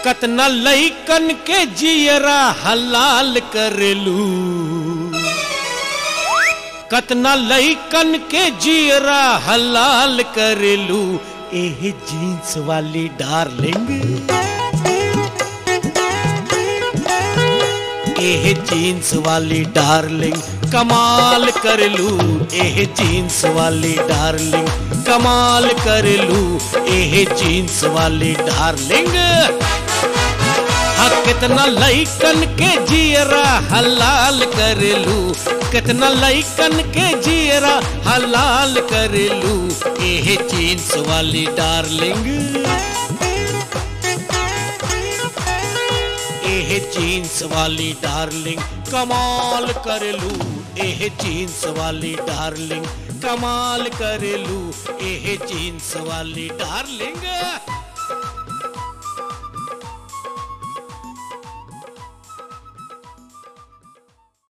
कतना लईकन के जियरा हलाल करेलू कतना लईकन के जियरा हलाल करेलू एह जींस वाली डार्लिंग एह जींस वाली डार्लिंग कमाल कर लू एह जींस वाली डार्लिंग कमाल कर लू एह जींस वाली डार्लिंग हाँ कितना लईकन के जियरा हलाल कर लू कितना लईकन के जियरा हलाल कर लू एह जींस वाली डार्लिंग एह जींस वाली डार्लिंग कमाल कर लू एह जींस वाली डार्लिंग कमाल कर लू एह जींस वाली डार्लिंग